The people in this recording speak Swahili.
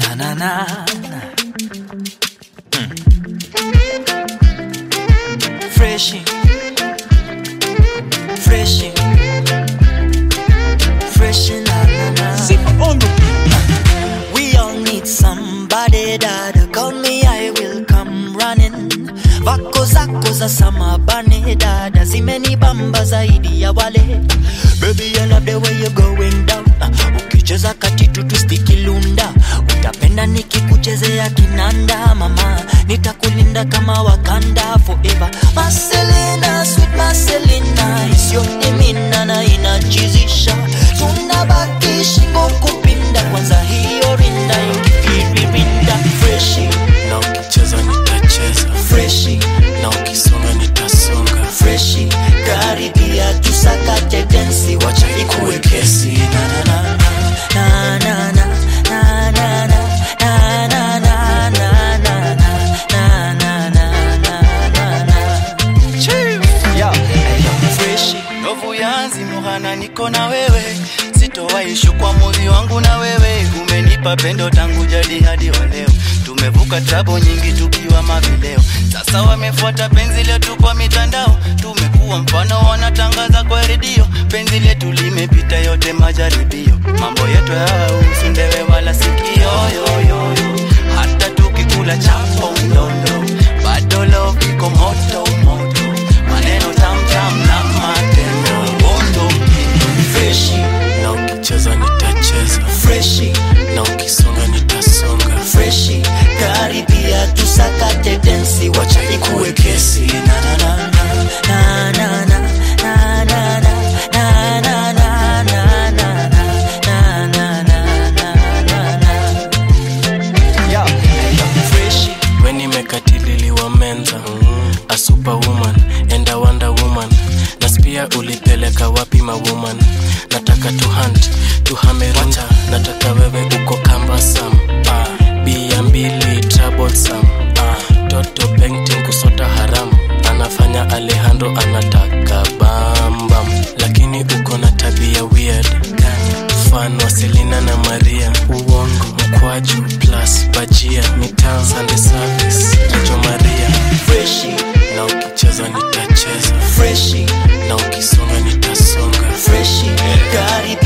na na na Hmm. Freshi Freshi Freshi na na na We all need somebody that call me I will come running Vako zako za samabane dada zimenibamba zaidi ya wale Baby I love the way you going down uh, Ukicheza katitu tustikilunda Utapenda nikikuchezea kinanda mama Nitakulinda kama Wakanda forever Marcelina, sweet Marcelina Isiyotimina na inachizisha Tunabaki shingo kupinda Kwanza hiyo rinda ingifiririnda Freshi, na ukicheza nitacheza freshi, na ukisonga nitasonga freshi Karibia tusakate densi Wacha ikuwe kesi Na na na na na na na na na na na na na na na na na na na na Yeah. Freshi Ndovu yanzi muhana niko na wewe sitowaishu kwa moyo wangu na wewe umenipa pendo tangu jadi hadi wa leo tumevuka trabo nyingi tukiwa mavileo sasa wamefuata penzi letu kwa mitandao tumekuwa mfano wanatangaza kwa redio penzi letu limepita yote majaribio mambo yetu hayahusu ndewe wala sikio yoyoyo hata tukikula chapo mdondo bado love iko moto moto maneno tamtam na matendo bondo Freshi na ukicheza nitacheza Freshi na ukisonga nitasonga Freshi Karibia tusakate densi Wacha ikuwe kesi Na na na na na na na na na na na na na na na na na na na na yeah. Freshi we nimekatililiwa menza a superwoman and a wonder woman naspia ulipeleka wapi mawoman nataka tu hunt tuhamerunja nataka wewe uko kambasam ah, bia mbili troublesome ah, toto painting kusota haramu anafanya alejandro anataka bambam lakini uko na tabia weird fan wa selina na maria uongo mkwaju plus bajia mitaa sande service nacho maria Freshi na ukicheza nitacheza Freshi na ukisonga nitasonga Freshi Karibia